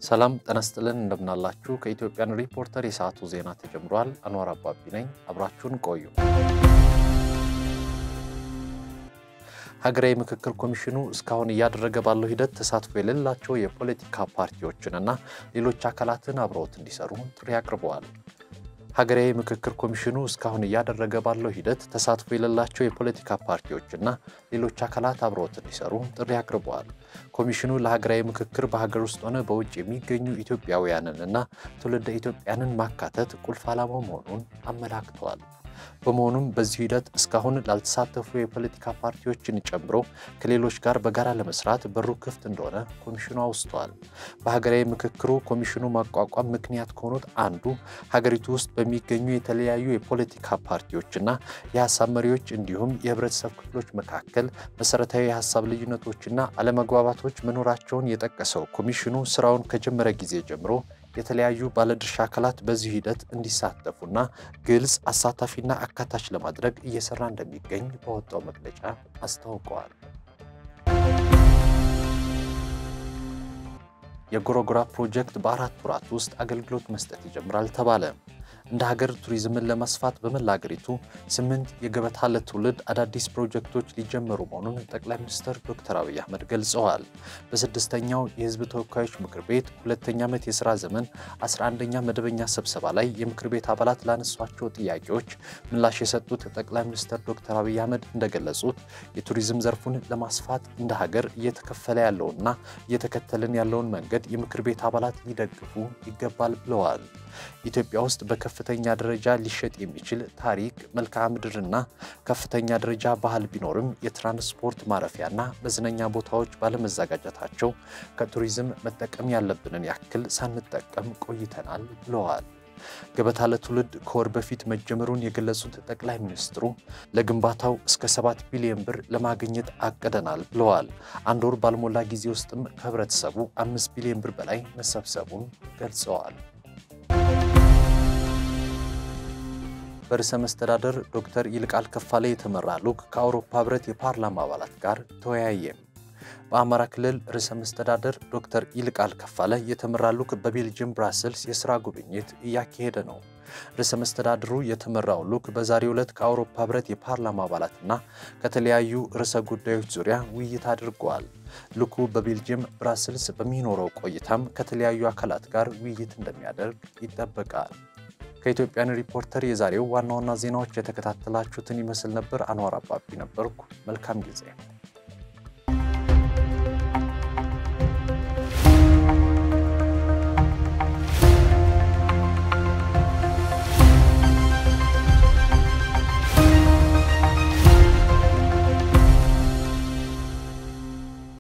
ሰላም ጤና ይስጥልን እንደምናላችሁ። ከኢትዮጵያን ሪፖርተር የሰዓቱ ዜና ተጀምሯል። አንዋር አባቢ ነኝ። አብራችሁን ቆዩ። ሀገራዊ ምክክር ኮሚሽኑ እስካሁን እያደረገ ባለው ሂደት ተሳትፎ የሌላቸው የፖለቲካ ፓርቲዎችንና ሌሎች አካላትን አብረውት እንዲሰሩ ጥሪ አቅርበዋል። ሀገራዊ ምክክር ኮሚሽኑ እስካሁን እያደረገ ባለው ሂደት ተሳትፎ የሌላቸው የፖለቲካ ፓርቲዎችና ሌሎች አካላት አብረውት እንዲሰሩ ጥሪ አቅርበዋል። ኮሚሽኑ ለሀገራዊ ምክክር በሀገር ውስጥ ሆነ በውጭ የሚገኙ ኢትዮጵያውያንንና ትውልደ ኢትዮጵያንን ማካተት ቁልፍ ዓላማው መሆኑን አመላክተዋል። በመሆኑም በዚህ ሂደት እስካሁን ላልተሳተፉ የፖለቲካ ፓርቲዎችን ጨምሮ ከሌሎች ጋር በጋራ ለመስራት በሩ ክፍት እንደሆነ ኮሚሽኑ አውስተዋል። በሀገራዊ ምክክሩ ኮሚሽኑ ማቋቋም ምክንያት ከሆኑት አንዱ ሀገሪቱ ውስጥ በሚገኙ የተለያዩ የፖለቲካ ፓርቲዎችና የሀሳብ መሪዎች እንዲሁም የህብረተሰብ ክፍሎች መካከል መሰረታዊ የሀሳብ ልዩነቶችና አለመግባባቶች መኖራቸውን የጠቀሰው ኮሚሽኑ ስራውን ከጀመረ ጊዜ ጀምሮ የተለያዩ ባለድርሻ አካላት በዚህ ሂደት እንዲሳተፉና ግልጽ፣ አሳታፊና አካታች ለማድረግ እየሰራ እንደሚገኝ በወጣው መግለጫ አስታውቀዋል። የጎረጎራ ፕሮጀክት በአራት ወራት ውስጥ አገልግሎት መስጠት ይጀምራል ተባለ። እንደ ሀገር ቱሪዝምን ለማስፋት በመላ ሀገሪቱ ስምንት የገበታ ለትውልድ አዳዲስ ፕሮጀክቶች ሊጀመሩ መሆኑን ጠቅላይ ሚኒስትር ዶክተር አብይ አህመድ ገልጸዋል። በስድስተኛው የህዝብ ተወካዮች ምክር ቤት ሁለተኛ ዓመት የሥራ ዘመን 11ኛ መደበኛ ስብሰባ ላይ የምክር ቤት አባላት ላነሷቸው ጥያቄዎች ምላሽ የሰጡት ጠቅላይ ሚኒስትር ዶክተር አብይ አህመድ እንደገለጹት የቱሪዝም ዘርፉን ለማስፋት እንደ ሀገር እየተከፈለ ያለውና እየተከተልን ያለውን መንገድ የምክር ቤት አባላት ሊደግፉ ይገባል ብለዋል። ኢትዮጵያ ውስጥ በከፍተኛ ደረጃ ሊሸጥ የሚችል ታሪክ፣ መልክዓ ምድርና ከፍተኛ ደረጃ ባህል ቢኖርም የትራንስፖርት ማረፊያና መዝናኛ ቦታዎች ባለመዘጋጀታቸው ከቱሪዝም መጠቀም ያለብንን ያክል ሳንጠቀም ቆይተናል ብለዋል። ገበታ ለትውልድ ከወር በፊት መጀመሩን የገለጹት ጠቅላይ ሚኒስትሩ ለግንባታው እስከ 7 ቢሊዮን ብር ለማግኘት አቅደናል ብለዋል። አንድ ወር ባልሞላ ጊዜ ውስጥም ከህብረተሰቡ 5 ቢሊዮን ብር በላይ መሰብሰቡን ገልጸዋል። በርዕሰ መስተዳደር ዶክተር ይልቃል ከፋለ የተመራ ልዑክ ከአውሮፓ ህብረት የፓርላማ አባላት ጋር ተወያየ። በአማራ ክልል ርዕሰ መስተዳደር ዶክተር ይልቃል ከፋለ የተመራ ልዑክ በቤልጅየም ብራስልስ የሥራ ጉብኝት እያካሄደ ነው። ርዕሰ መስተዳድሩ የተመራው ልዑክ በዛሬው ዕለት ከአውሮፓ ህብረት የፓርላማ አባላትና ከተለያዩ ርዕሰ ጉዳዮች ዙሪያ ውይይት አድርገዋል። ልዑኩ በቤልጅየም ብራስልስ በሚኖረው ቆይታም ከተለያዩ አካላት ጋር ውይይት እንደሚያደርግ ይጠበቃል። ከኢትዮጵያን ሪፖርተር የዛሬው ዋና ዋና ዜናዎች የተከታተላችሁትን ይመስል ነበር። አንዋር አባቢ ነበርኩ። መልካም ጊዜ